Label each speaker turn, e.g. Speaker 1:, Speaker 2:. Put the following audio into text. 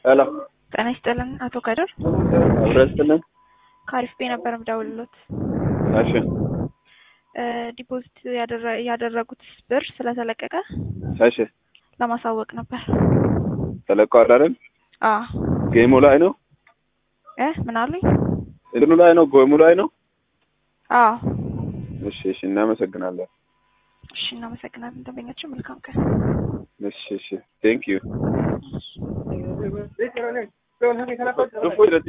Speaker 1: ሄሎ
Speaker 2: ጤና ይስጥልን አቶ ከድር
Speaker 1: አብረስትልን
Speaker 2: ከአሪፍ ቤ ነበር ምደውልሎት
Speaker 1: እሺ
Speaker 2: ዲፖዚት ያደረ- ያደረጉት ብር ስለተለቀቀ
Speaker 1: እሺ
Speaker 2: ለማሳወቅ ነበር።
Speaker 1: ተለቀዋል አይደል?
Speaker 2: አ
Speaker 1: ጌሙ ላይ ነው
Speaker 2: እ ምን አሉኝ?
Speaker 1: እንትኑ ላይ ነው ጎሙ ላይ ነው።
Speaker 2: አ
Speaker 1: እሺ እሺ እናመሰግናለን።
Speaker 2: እሺ እናመሰግናለን። ደንበኛችን መልካም ቀን።
Speaker 1: እሺ እሺ ቴንክ ዩ